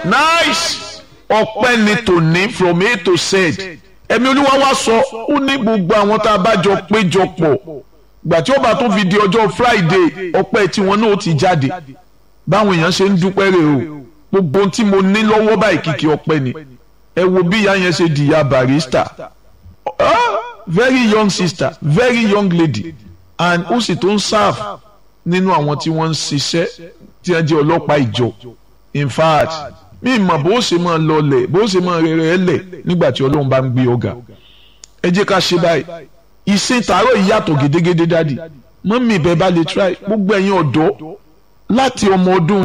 nice ọpẹ́ ni tòní from a to z ẹ̀mí olúwa wá sọ ó ní gbogbo àwọn tá a bá jọ péjọ pọ̀ gbà tí ó bá tún fi di ọjọ́ friday ọpẹ́ tiwọn náà ó ti jáde báwọn èèyàn ṣe ń dúpẹ́ rè o gbogbo ohun tí mo ní lọ́wọ́ báyìí kìkì ọpẹ́ ni ẹ wo bí ìyá yẹn ṣe di ìyá barista ah, very young sister very young lady and ó sì tó ń serve nínú àwọn tí wọ́n ń ṣiṣẹ́ tí wọ́n jẹ́ ọlọ́pàá ìjọ in fact mi mọ̀ bó ṣe máa lọlẹ̀ bó ṣe máa rere ẹ lẹ̀ nígbà tí ọlọ́run bá ń gbé ọ̀gá ẹ jẹ́ ká ṣe báyìí ìsìn tààrọ̀ yìí yàtọ̀ gédégédé dádì mọ́mí ibẹ̀ bá lè try gbogbo ẹ̀yin ọ̀dọ́ láti ọmọ ọdún